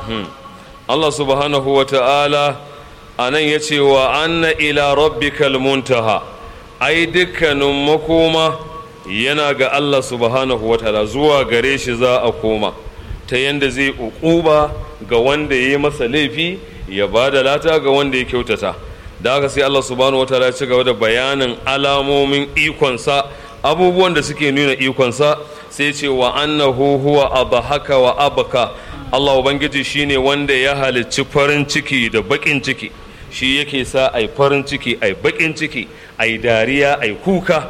Allah subhanahu wa ta'ala a nan ya ce wa anna ila rabbikal muntaha ai dukkanin makoma yana ga Allah subhanahu wa ta'ala zuwa gare shi za a koma ta yanda zai uquba ga wanda ya yi masa laifi ya ba da lata ga wanda ya kyautata da haka sai Allah subhanahu wa ta'ala ya ci gaba da bayanin alamomin ikonsa abubuwan da suke nuna ikonsa sai ce wa annahu huwa abahaka wa abaka Allah ubangiji shine wanda ya halicci farin ciki da bakin ciki shi yake sa ai farin ciki ai bakin ciki ai dariya ai kuka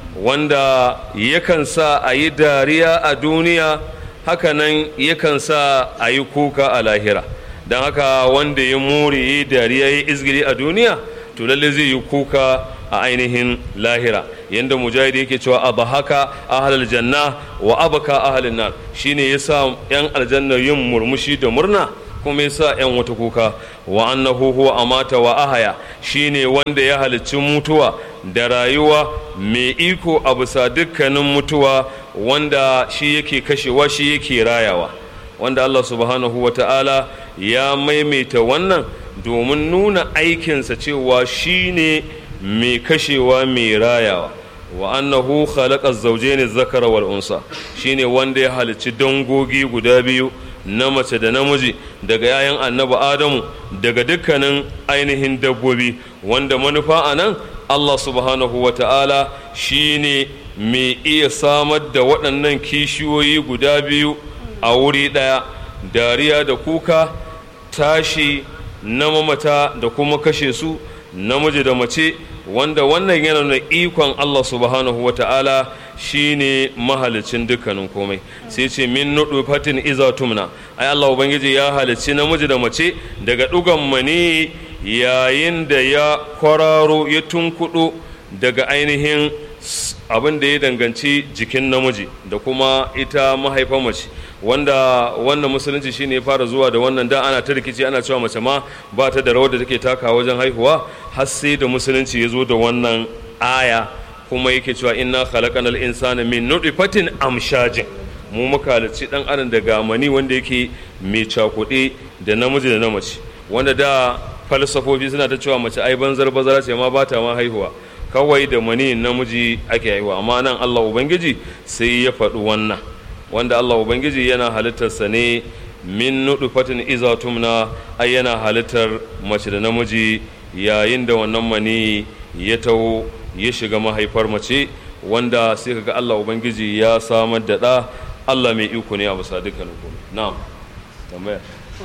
wanda yakan sa a yi dariya a duniya hakanan yakan sa a yi kuka a lahira don haka wanda ya more yi dariya ya izgiri a duniya to lalle zai yi kuka a ainihin lahira yadda mujahid yake cewa abu haka ahalal janna wa abaka ahalin nar shine yasa yan aljanna yin murmushi da murna kuma yasa yan wata kuka wa annahu huwa amata wa ahaya shine wanda ya halicci mutuwa da rayuwa mai iko a bisa dukkanin mutuwa wanda shi yake kashewa shi yake rayawa wanda Allah subhanahu wa ta'ala ya maimaita wannan domin nuna aikinsa cewa shi ne mai kashewa mai rayawa wa annahu khalaqa zawjayn zakara wal unsa shine wanda ya halicci dangogi guda biyu na mace da namiji daga yayan annabi adamu daga dukkanin ainihin dabbobi wanda manufa a nan allah subhanahu wa ta'ala shine mai iya samar da waɗannan kishiyoyi guda biyu a wuri ɗaya dariya da kuka tashi na mamata da kuma kashe su namiji da mace wanda wannan yana nuna ikon Allah subhanahu wa ta'ala shi ne mahalicin dukkanin komai sai ce min nudu fatin iza tumna ai Allah ubangiji ya halicci namiji da mace daga dugan mani yayin da ya kwararo ya tunkudu daga ainihin abin da ya danganci jikin namiji da kuma ita mahaifar mace wanda wannan musulunci shine ya fara zuwa da wannan da ana ta rikici ana cewa mace ma ba ta da rawar da take taka wajen haihuwa har sai da musulunci ya zo da wannan aya kuma yake cewa inna khalaqanal insana min nutfatin amshajin mu muka halicci dan adam daga mani wanda yake mai cakuɗe da namiji da na mace wanda da falsafofi suna ta cewa mace ai banzar bazara ce ma ba ta ma haihuwa kawai da mani namiji ake haihuwa amma nan Allah ubangiji sai ya faɗi wannan wanda Allah Ubangiji yana halittarsa ne min nudufatin iza tumna ai yana halittar mace da namiji yayin da wannan mani ya taho ya shiga mahaifar mace wanda sai kaga Allah Ubangiji ya samar da ɗa Allah mai iko ne a bisa dukkanin komai na'am tambaya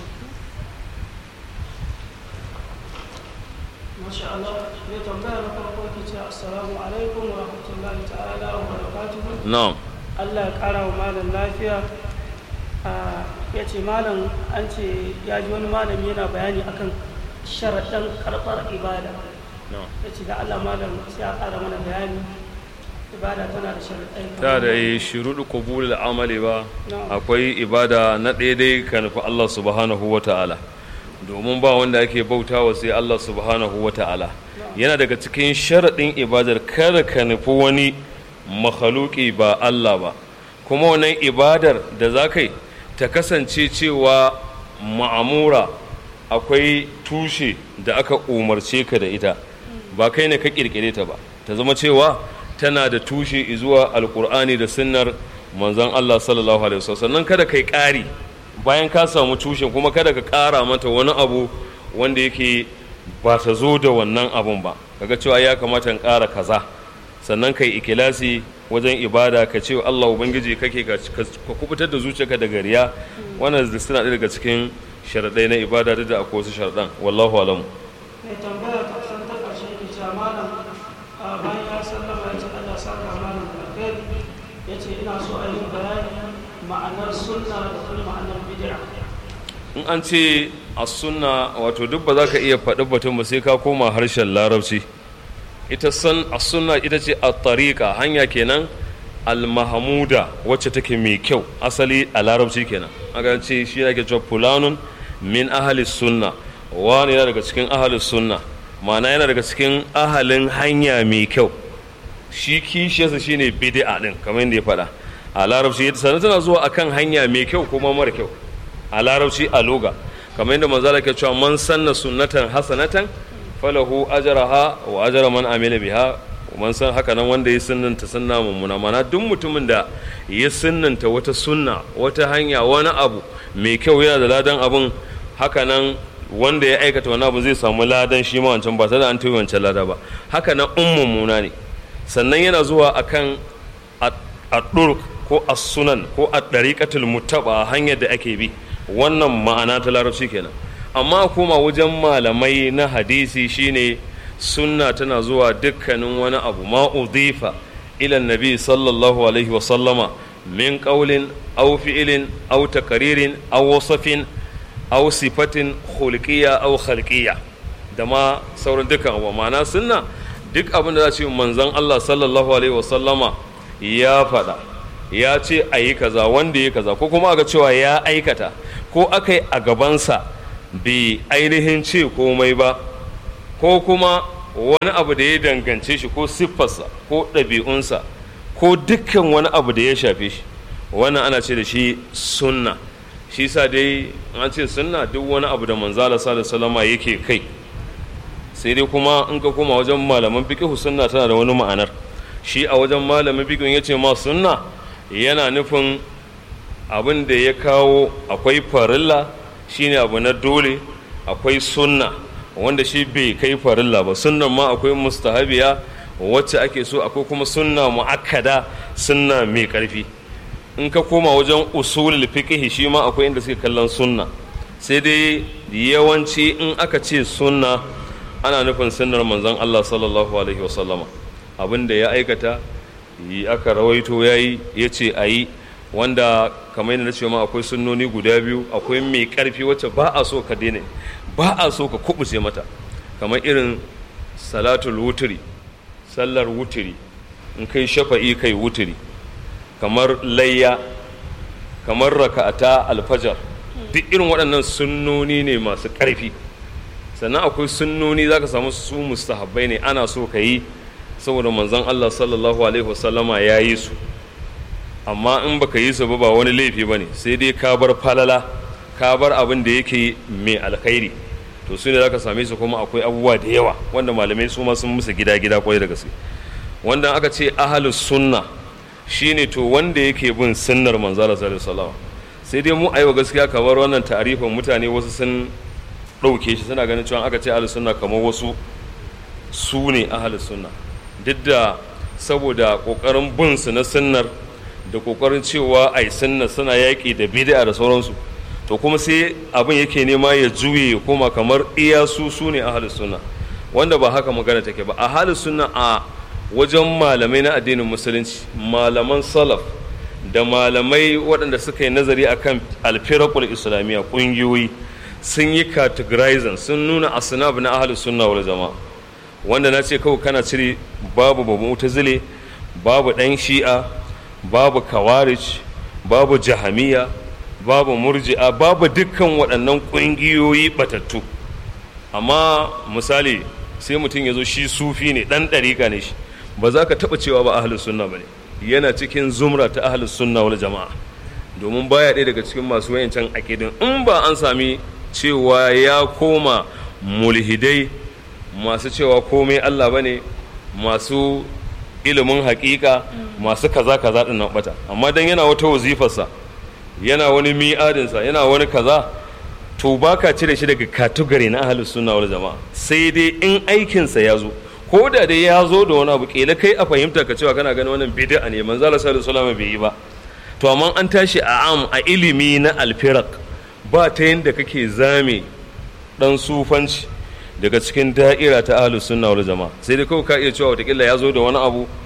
masha Allah ne tambaya na farko ke ce assalamu alaikum wa rahmatullahi ta'ala wa barakatuhu na'am Allah ya kara wa malam lafiya ya ce malam an ce ya ji wani malami yana bayani akan sharaɗin karɓar ibada ya ce da Allah malam sai ya ƙara mana bayani ibada tana da sharaɗai ta da yi shuruɗu qabulul amali ba Na'am. akwai ibada na daidai ka nufi Allah subhanahu wa ta'ala domin ba wanda ake bautawa sai Allah subhanahu wa ta'ala yana daga cikin sharaɗin ibadar kada ka nufi wani makhaluki ba Allah ba kuma wannan ibadar da za ka yi ta kasance cewa ma'amura akwai tushe da aka umarce ka da ita ba kai ne ka kirkire ta ba ta zama cewa tana da tushe zuwa alkur'ani da sunnar manzon Allah sallallahu alaihi wasallam sannan kada kai ƙari bayan ka samu tushen kuma kada ka ƙara mata wani abu wanda yake ba ta zo da wannan abun ba kaga cewa ya kamata in ƙara kaza sannan kai ikilasi wajen ibada ka ce Allah ubangiji kake ka ka kubutar da zuciyarka daga riya wannan da suna ɗaya daga cikin sharaɗai na ibada duk da akwai wasu sharaɗan wallahu alamu mai tambaya ta kusan ta ƙarshe ke cewa malam a bayan ya sallama ya ce Allah saka malam da alheri ya ce ina so a yi bayani ma'anar sunna da kuma ma'anar bid'a in an ce a sunna wato duk ba za ka iya faɗi batun ba sai ka koma harshen larabci ita san a sunna ita ce a tariƙa hanya kenan al-mahmuda wacce take mai kyau asali a larabci kenan aka ce shi ake cewa fulanun min ahli sunna wani yana daga cikin ahli sunna ma'ana yana daga cikin ahalin hanya mai kyau shi kishiyarsa shine bid'a din kamar yadda ya faɗa a larabci sannan tana zuwa akan hanya mai kyau kuma mara kyau a larabci a loga kamar yadda manzala ke cewa man sanna sunnatan hasanatan falahu ajraha wa ajra man amila biha man san haka nan wanda ya sunnanta sunna mummuna mana duk mutumin da ya sunnanta wata sunna wata hanya wani abu mai kyau yana da ladan abun haka nan wanda ya aikata wani abu zai samu ladan shi ma wancan ba tare da an tayi wancan lada ba haka nan in mummuna ne sannan yana zuwa akan a ko as-sunan ko a dariqatul muttaba hanyar da ake bi wannan ma'ana ta larabci kenan amma kuma wajen malamai na hadisi shine sunna tana zuwa dukkanin wani abu ma udhifa ila nabi sallallahu alaihi wa sallama min qawlin aw fi'lin aw taqririn aw wasfin aw sifatin khulqiyya aw khalqiyya da ma sauran dukkan abu ma'ana sunna duk abin da za ce manzon Allah sallallahu alaihi wa sallama ya faɗa ya ce a yi kaza wanda ya kaza ko kuma aka cewa ya aikata ko aka yi a gabansa bai ainihin ce komai ba ko kuma wani abu da ya dangance shi ko siffarsa ko ɗabi'unsa ko dukkan wani abu da ya shafe shi wannan ana ce da shi sunna shi sa dai an ce sunna duk wani abu da manzala salama yake kai sai dai kuma in ka koma wajen malaman fiqh sunna tana da wani ma'anar shi a wajen malamin fiqh ya ce ma sunna yana nufin abin da ya kawo akwai farilla shine abu na dole akwai sunna wanda shi bai kai farilla ba sunnan ma akwai mustahabiya wacce ake so akwai kuma sunna mu'akkada sunna mai karfi in ka koma wajen usulul fiqh shi ma akwai inda suke kallon sunna sai dai yawanci in aka ce sunna ana nufin sunnar manzon Allah sallallahu alaihi wasallama abin da ya aikata yi aka rawaito yayi yace ayi wanda kamar yadda na ce ma akwai sunnoni guda biyu akwai mai karfi wacce ba a so ka daina ba a so ka kubuce mata kamar irin salatul wuturi sallar wuturi in kai shafa'i kai wuturi kamar layya kamar raka'ata alfajar duk irin waɗannan sunnoni ne masu ƙarfi sannan akwai sunnoni za ka samu su mustahabbai ne ana so ka yi saboda manzon Allah sallallahu alaihi wasallama ya yi su amma in baka yi su ba ba wani laifi ba ne sai dai ka bar falala ka bar abin da yake mai alkhairi to su ne za ka same su kuma akwai abubuwa da yawa wanda malamai su ma sun musu gida gida kwarai da gaske wanda aka ce ahalus sunna shine to wanda yake bin sunnar manzala sallallahu alaihi sai dai mu aiwa gaskiya kamar wannan ta'arifin mutane wasu sun ɗauke shi suna ganin cewa aka ce ahalus sunna kamar wasu su ne ahalus sunna duk da saboda ƙoƙarin bin su na sunnar da kokarin cewa ai sunna suna yaƙi da bid'a da sauransu to kuma sai abin yake nema ya juye ya koma kamar iya su su ne ahlus sunna wanda ba haka magana take ba ahlus sunna a wajen malamai na addinin musulunci malaman salaf da malamai waɗanda suka yi nazari akan alfirakul islamiyya ƙungiyoyi sun yi categorizing sun nuna asnaf na ahlus sunna wal jama'a wanda na ce kawai kana cire babu babu mutazile babu ɗan shi'a babu kawarij babu jahamiya babu murji'a babu dukkan waɗannan ƙungiyoyi batattu amma misali sai mutum ya zo shi sufi ne ɗan ɗariƙa ne shi ba za ka taɓa cewa ba ahalus sunna ba ne yana cikin zumra ta ahalus sunna wal jama'a domin baya ɗaya daga cikin masu wayancan aƙidin in ba an sami cewa ya koma mulhidai masu cewa komai Allah ba ne masu ilimin hakika masu kaza kaza din nan bata amma dan yana wata wazifarsa yana wani mi'adinsa yana wani kaza to baka cire shi daga katugari na ahlus sunna wal jama'a sai dai in aikinsa ya zo ko da dai ya zo da wani abu kila kai a fahimta ka cewa kana ganin wannan bid'a ne manzo Allah sallallahu alaihi wasallam bai yi ba to amma an tashi a am a ilimi na alfirak ba ta yanda kake zame dan sufanci daga cikin da'ira ta ahlus sunna wal jama'a sai dai kawai ka iya cewa watakila ya zo da wani abu